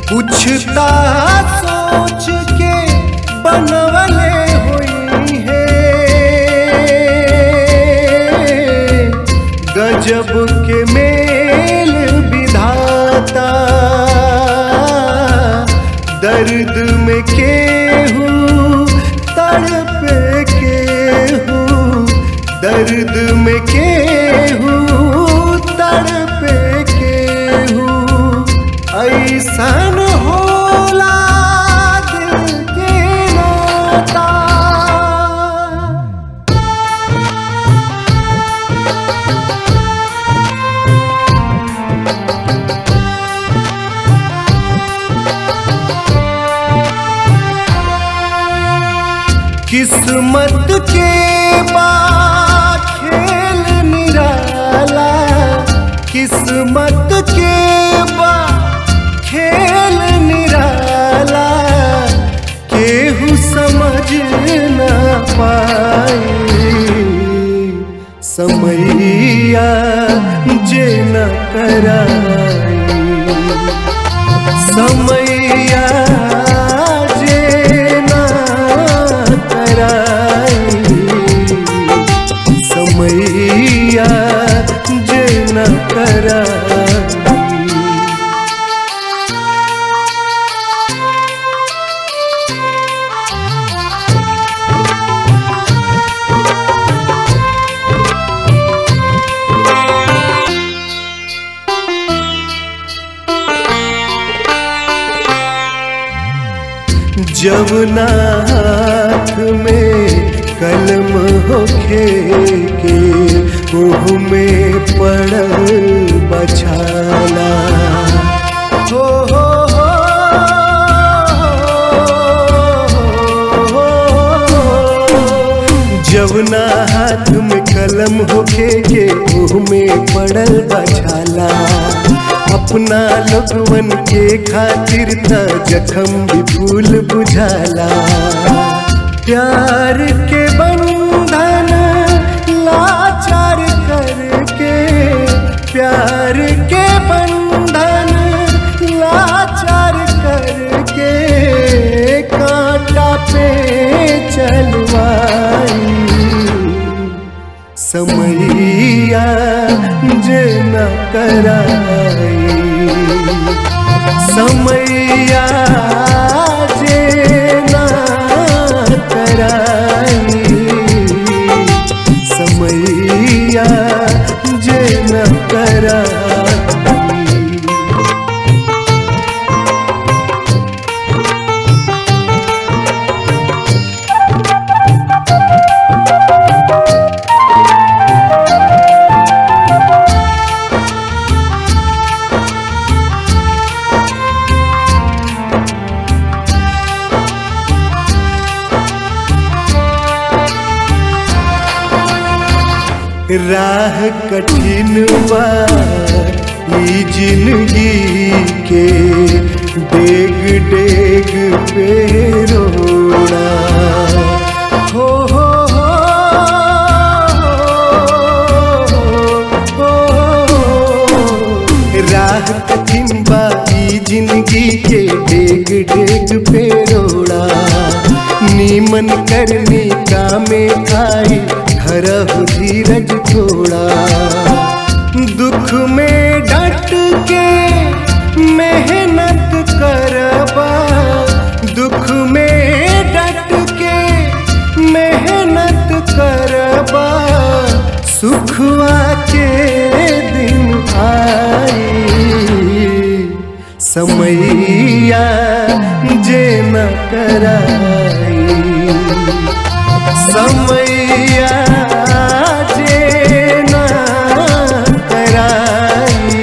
पूछता सोच के बनवले हुई है गजब के मेल विधाता दर्द में केहू तड़पे केहू दर्द में केहू तड़पे केहू ऐसन होला दिल के नाता किस्मत के बा खेल निराला किस्मत के बा खेल निराला केहू समझ न पाए समैया जे न कराई समैया जे ना कराई समैया जे ना कराई जवना हाथ में कलम होखे के ओह में पड़ल बछाला हो हो हो, हो। जवना हाथ में कलम होखे के ओह में पड़ल बछाला अपना लोगवन के खातिर त जखम भी फूल बुझाला प्यार के बंधन लाचार करके प्यार के बंधन लाचार करके कांटा पे चलवाई समैया जे न कराई समैया जे न कराई समैया जे न कराई राह कठिन बा ई जिंदगी के डेग डेग पे रोड़ा हो हो हो हो, हो। राह कठिन बा ई जिंदगी के डेग डेग पे रोड़ा नीमन करनी कामे आई धरहु धीरज थोड़ा दुख में डट के मेहनत करबा दुख में डट के मेहनत करबा सुखवा के दिन आई समैया जे न कराई समैया जे न कराई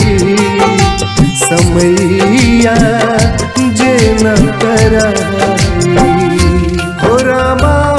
समैया जे न कराई हो रामा